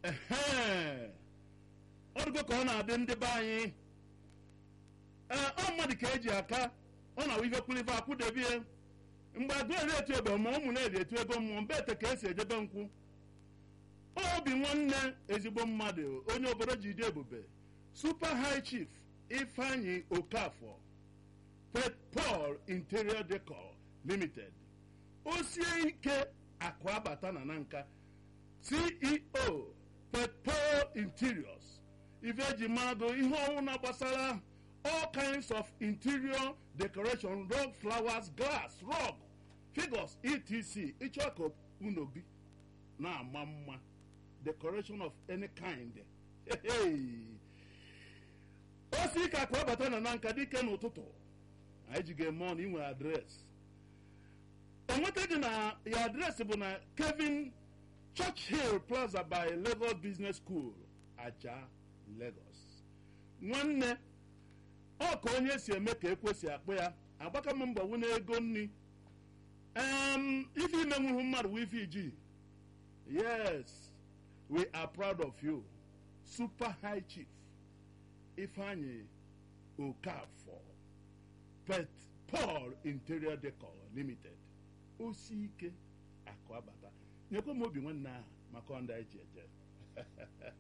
ehe ọdụgo ka ọ na-adị ndị be anyị ee ọ mmadụ ka eji aka ọ na-awụ ife kwulife akwụdebie mgbe agụ eri etu ebe ma ụmụ na-eri etu ego mmụọ mbe ete ka esi ejebe nkwụ obi nwanne ezigbo mmadụ onye obodo ji dị ebube super high chief ifeanyi okafọ pet paul interior decor limited osie ike akụ abata na na nka ceo pet paul interiors ife eji mmadụ ihe ọwụna gbasara all kinds of interior decoration rug flowers glass rug figures etc ịchọ ka unu bi na-ama mma decoration of any kind o si ka akụ abata na na nka dike n'ụtụtụ anyị ji ga-eme ọnụ inwe adreesị enweta gị na ya adreesị bụ na kevin churchill plaza by lagos business school aja lagos nwanne ọ ka onye si eme ka ekwesị akpụ ya agbaka m mbọ wụ ego nri em ife imenwuhu mmadụ wụ ife iji yes we are proud of you super high chief ifeanyi okafọ pet paul interior decor limited osi ike akụ abata nyekwa m obi nwanne ahụ maka ọnda eji eje